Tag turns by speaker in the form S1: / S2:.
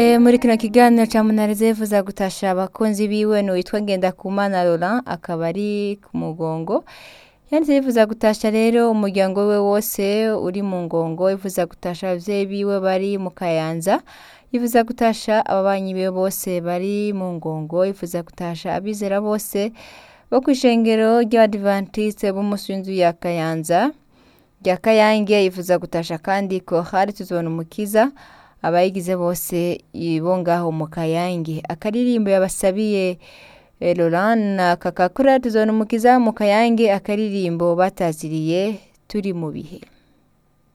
S1: E, muri kino kiganiro ca munarize yifuza gutasha abakunzi biwe n'uwitwa Ngendakumana Laurent akaba ari ku mugongo yanditse yifuza gutasha rero umuryango we wose uri mu ngongo yifuza gutasha abavyeyi biwe bari mu kayanza yifuza gutasha ababanyi biwe bose bari mu ngongo yifuza gutasha abizera bose bo kw'ishengero ry'abadivantiste b'umunsi w'inzu ya kayanza rya kayange yifuza gutasha kandi ko hari tuzobona umukiza abayigize bose bo ngaho mu kayange akaririmbo yabasabiye eh, Laurent na kakakura tuzobona umukiza mu kayange akaririmbo bataziriye turi mu bihe